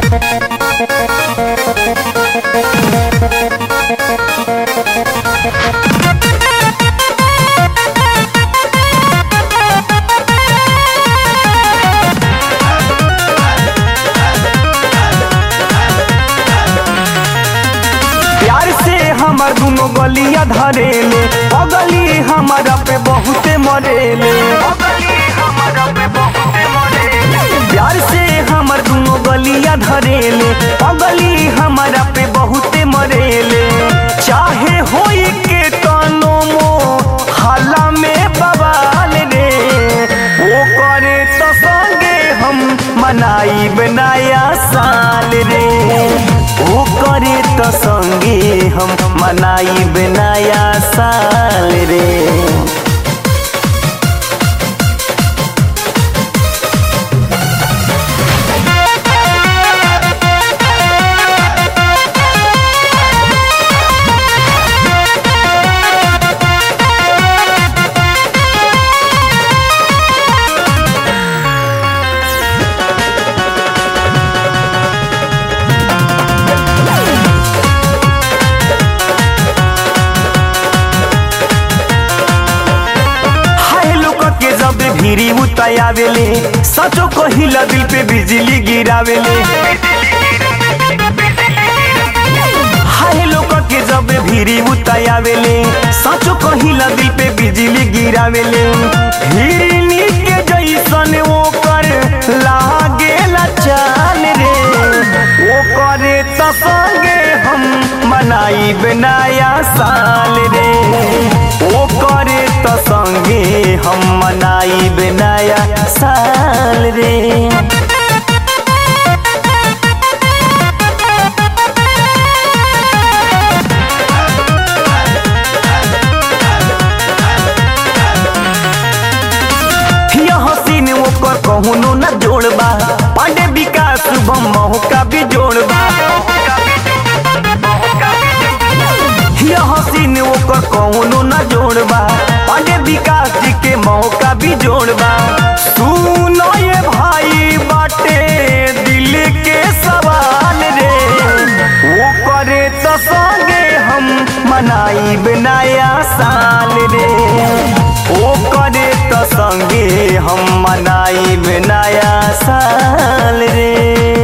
प्यार से हमर दुनो गलिया धरेले अगली हमारा पे बहुते मरेले प्यार से हमर दुनो गलिया धरेले अगली हमारा पे बहुते मरेले चाहे होई के तनो मो हाला में बवाल रे वो करे तो संगे हम मनाई बनाया साल रे वो करे तो संगे हम मनाई बनाया साल रे हाय लोग के जब भीरी उतायावेले सचो कहिला दिल पे बिजली गिरावेले हाय लोग के जब भीरी उतायावेले सचो कहिला दिल पे बिजली गिरावेले हिरनी के जैसन वो कर लागेला चाल रे वो करे तो संगे हम मनाई बनाया साल रे वो करे तो संगे हम मनाई बनाया साल रे यह हसीन ओकर कहुनो न जोड़बा पांडे विकास शुभम मौका भी जोड़बा यह हसीन ओकर कहुनो न जोड़बा पांडे विकास जी के मौका भी जोड़बा सुनो ये भाई बाटे दिल के सवाल रे वो करे तो संगे हम मनाई बनाया साल रे ओ करे तो संगे हम मनाई बनाया साल रे